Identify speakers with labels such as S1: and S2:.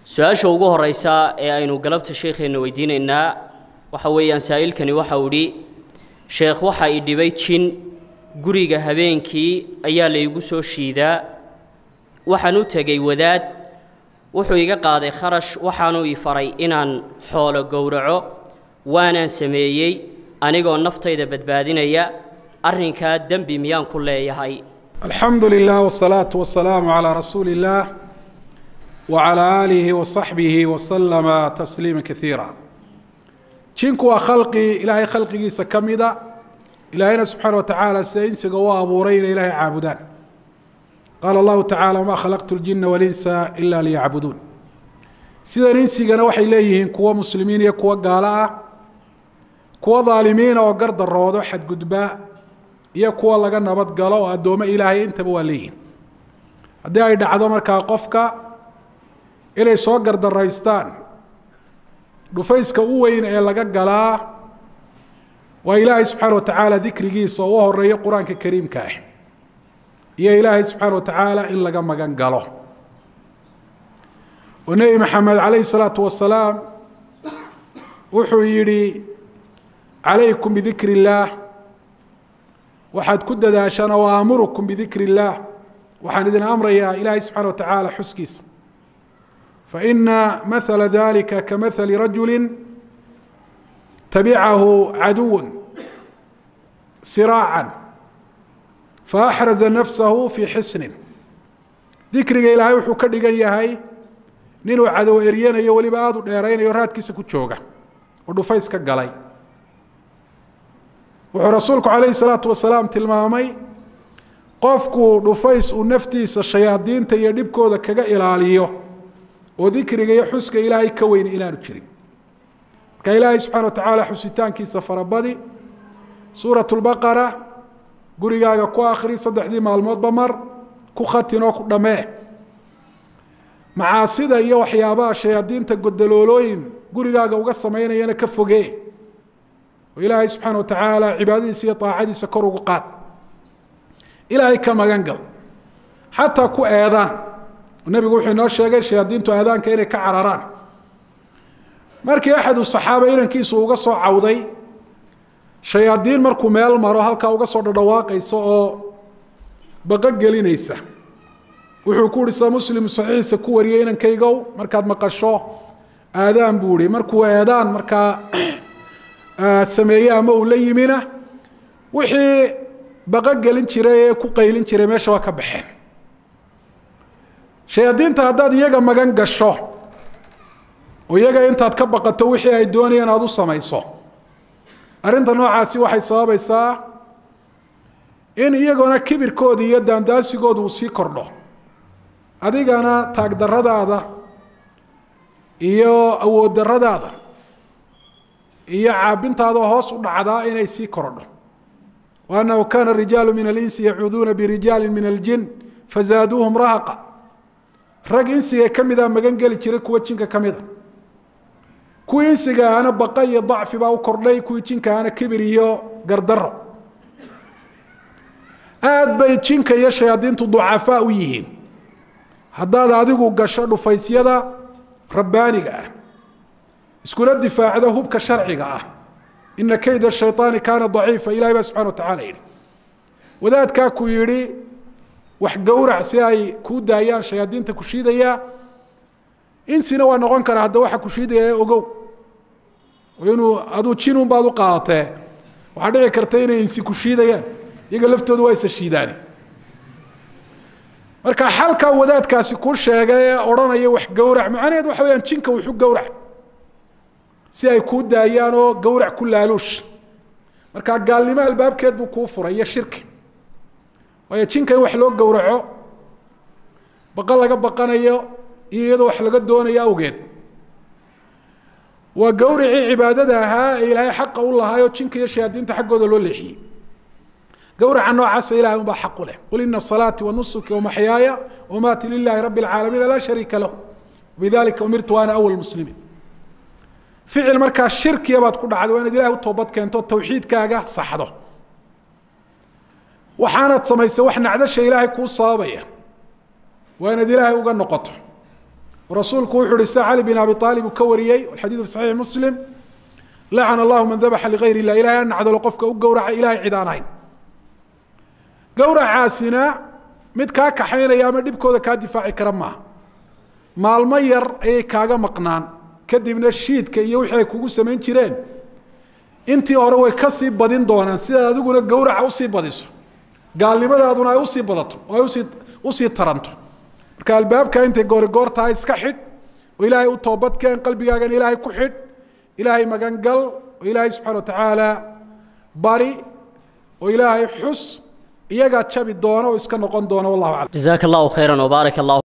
S1: su-aasha ugu horeysa ee aynu galabta sheekheenna weydiinaynaa waxa weeyaan saa'ilkani waxa uu idhi sheekh waxa i dhibay jin guriga habeenkii ayaa laygu soo shiidaa waxaan u tegey wadaad wuxuu iga qaaday kharash waxaanuu ii faray inaan xoolo gowraco waanaan sameeyey anigoo naftayda badbaadinaya arrinkaa dembi miyaan ku leeyahay
S2: alxamdu lilah wsalaatu wasalaamu calaa rasuuli illaah wacalaa aalihi wasaxbihi wasalama tasliima kaiira jinku waa khalqi ilaahay khalqigiisa ka mida ilaahayna subxaana watacaala sida insiga u abuuray inay ilaahay caabudaan qaala allahu tacala wamaa khalaqtu ljina walinsa ila liyacbuduun sidan insigana waxay leeyihiin kuwo muslimiin iyo kuwo gaalo ah kuwo daalimiina oo gardaroodo xadgudba iyo kuwo laga nabad galo oo addoommo ilaahay intaba waa leeyihin haddii ay dhacdo markaa qofka inay soo gardaraystaan dhufayska u weyn ee laga galaa waa ilaahay subxaana watacaala dikrigiisa oo u horeeyo qur-aanka kariimka ah iyo ilaahay subxaana watacaala in laga magan galo oo nebi maxamed calayhi salaatu wasalaam wuxuu yidhi calaykum bidikri illaah waxaad ku dadaashaan oo aamurukum bidikri illaah waxaan idin amrayaa ilaahay subxana watacaala xuskiisa faina mahala dalika kamahali rajuli tabicahu caduw siraacan faaxraza nafsahu fii xisnin dikriga ilaahay wuxuu ka dhigan yahay ninuu cadow eryanayo weliba aada u dheeraynayo raadkiisa ku jooga oo dhufays ka galay wuxuu rasuulku calayhi salaatu wasalaam tilmaamay qofku dhufays uu naftiisa shayaadiinta iyo dhibkooda kaga ilaaliyo oo dikriga iyo xuska ilaahay ka weyna inaanu jirin marka ilaahay subxana watacaala xusitaankiisa farabadi suurat lbaqara gurigaaga ku akri saddexdii maalmoodba mar ku khatin oo ku dhammee macaasida iyo waxyaabaha shayaadiinta godaloolooyin gurigaaga uga samaynayana ka fogee oo ilaahay subxaana watacaala cibaadadiisa iyo aacadiisa kor ugu qaad ilaahay ka magan gal xataa ku eedaan nebigu wuxuu inoo sheegay shayaadiintu aadaanka inay ka cararaan markii axadu saxaaba inankiisu uga soo cawday shayaadiin markuu meel maro halkaa uga soo dhadhawaaqaysa oo baqo gelinaysa wuxuu ku uhi sida muslim saxiixiisa ku wariyay inankaygow markaad maqasho aadaan buu ihi markuu eedaan markaa sameeye ama uu la yimina wixii baqo gelin jiray ee ku qaylin jiray meesha waa ka baxeen shayaadiinta haddaad iyaga magan gasho oo iyaga intaad ka baqato wixii ay doonayeen aada u samayso arrinta noocaasi waxay sababaysaa in iyagona kibirkooda iyo daandaasigooda uu sii kordho adigana taagdaradaada iyo awood daradaada iyo caabintaada hoos u dhacdaa inay sii korodho wa annahu kana rijaalu min alinsi yacuuduuna birijaali min aljin fazaaduuhum rahaqa rag insiga ka mida magan geli jiray kuwa jinka ka mida kuwii insiga ahana baqa iyo dacfi baa u kordhay kuwii jinka ahana kibir iyo gardaro aad bay jinka iyo shayaadiintu ducafaa u yihiin haddaad adigu gasho dhufaysyada rabbaaniga ah iskula difaacdo hubka sharciga ah ina kayda shayطaani kaana daciifa ilahay baa subxana watacala yidhi wadaadkaa ku yidhi wax gowrac si ay kuu daayaan shayaadiinta ku shiidaya insina waa noqon karaa hadda waxa ku shiidaya ee ogow inuu aduu jinun baad u qaadatee waxaa dhici karta inay insi ku shiidayaan iyaga laftooda waa isa shiidaani marka xalkaa wadaadkaasi ku sheegay ee odhanaya wax gowrac macnaheed waxa weyaan jinka wuxu gowrac si ay kuu daayaan oo gowrac ku laaluush marka gaalnimo albaabkeed buu kuu furay iyo shirki waayo jinka in wax loo gowraco baqa laga baqanayo iyo iyadoo wax laga doonayo awgeed waa gowricii cibaadada ahaa ee ilaahay xaqa u lahaayoo jinka iyo shayaadiinta xaggooda loo leexiyey gowraca noocaasa ilahay unbaa xaq u leh qul ina salaati wanusuki wamaxyaaya wamaati lilahi rabi اlcaalamiina laa shariika lahu bidalika umirtu ana awal muslimiin ficil markaa shirkiya baad ku dhacday waa inaad ilahay u toobad keento tawxiidkaaga saxdo waxaanaad samaysay wax nacdasha ilaahay kuu sababaya waa inaad ilaahay uga noqoto rasuulku wuxuu uhi sida cali bin abi aalib uu ka wariyey alxadiidu fi saxiixi muslim lacana allahu man dabaxa ligayr illah ilahay an nacdalo qofka u gowraca ilahay cid aan ahayn gowracaasina mid kaa kaxaynaya ama dhibkooda kaa difaaci kara maaha maalmo yar ayay kaaga maqnaan kadibna shiidka iyo wixii ay kugu samayn jireen intii hore way kasii badin doonaan sidaad adiguna gowraca usii badiso gaalnimadaaduna ay usii badato oo ay usii usii taranto marka albaabka intay goori goor tahay iska xidh oo ilaahay u toobadkeen qalbigaagana ilaahay ku xidh ilaahay magangal oo ilaahay subxana watacaala bari oo ilaahay xus iyagaa jabi doona oo iska noqon doona wallahu aclam
S1: jazaaka allahu khayran wbaarak allah